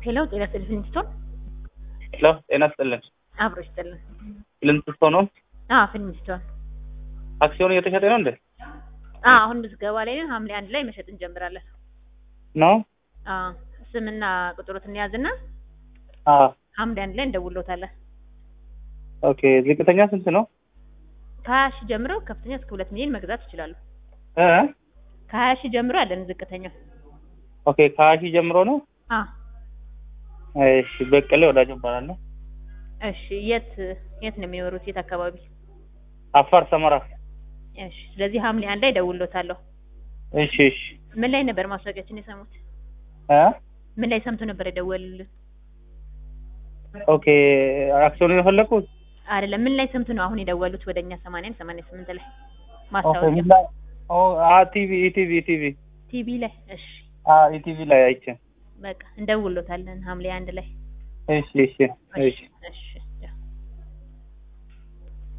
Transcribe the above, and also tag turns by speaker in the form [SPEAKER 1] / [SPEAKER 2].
[SPEAKER 1] ሄሎ ጤና ይስጥልኝ ፊልሚስቶን
[SPEAKER 2] ሄሎ ጤና ይስጥልን።
[SPEAKER 1] አብሮ ይስጥልን።
[SPEAKER 2] ፊልሚስቶን ነው።
[SPEAKER 1] አዎ ፊልሚስቶን
[SPEAKER 2] አክሲዮን እየተሸጠ ነው እንዴ?
[SPEAKER 1] አዎ አሁን ምዝገባ ላይ ነን። ሐምሌ አንድ ላይ መሸጥ እንጀምራለን።
[SPEAKER 2] ነው?
[SPEAKER 1] አዎ ስምና ቁጥሩን እንያዝና
[SPEAKER 2] አዎ።
[SPEAKER 1] ሐምሌ አንድ ላይ እንደውሎታለን።
[SPEAKER 2] ኦኬ። ዝቅተኛ ስንት ነው?
[SPEAKER 1] ከሀያ ሺህ ጀምሮ ከፍተኛ እስከ ሁለት ሚሊዮን መግዛት ይችላሉ።
[SPEAKER 2] እ
[SPEAKER 1] ከሀያ ሺህ ጀምሮ አለን ዝቅተኛው።
[SPEAKER 2] ኦኬ። ከሀያ ሺህ ጀምሮ ነው?
[SPEAKER 1] አዎ
[SPEAKER 2] እሺ። በቀሌ ወዳጅ እባላለሁ።
[SPEAKER 1] እሺ። የት የት ነው የሚኖሩት? የት አካባቢ?
[SPEAKER 2] አፋር ሰመራ።
[SPEAKER 1] እሺ። ስለዚህ ሐምሌ አንድ ላይ እደውልሎታለሁ።
[SPEAKER 2] እሺ፣ እሺ።
[SPEAKER 1] ምን ላይ ነበር ማስታወቂያችን የሰሙት?
[SPEAKER 2] እ
[SPEAKER 1] ምን ላይ ሰምቶ ነበር የደወሉልን?
[SPEAKER 2] ኦኬ። አክሲዮን የፈለኩት
[SPEAKER 1] አይደለም ምን ላይ ሰምቶ ነው አሁን የደወሉት? ወደኛ 80 88 ላይ
[SPEAKER 2] ኦኬ።
[SPEAKER 1] ማስታወቂያ
[SPEAKER 2] ምን ላይ? ኦ አ ቲቪ ኢቲቪ ኢቲቪ
[SPEAKER 1] ቲቪ ላይ። እሺ
[SPEAKER 2] አ ኢቲቪ ላይ አይቼ።
[SPEAKER 1] በቃ እንደውሎታለን ሐምሌ አንድ ላይ።
[SPEAKER 2] እሺ፣ እሺ፣ እሺ።
[SPEAKER 1] እሺ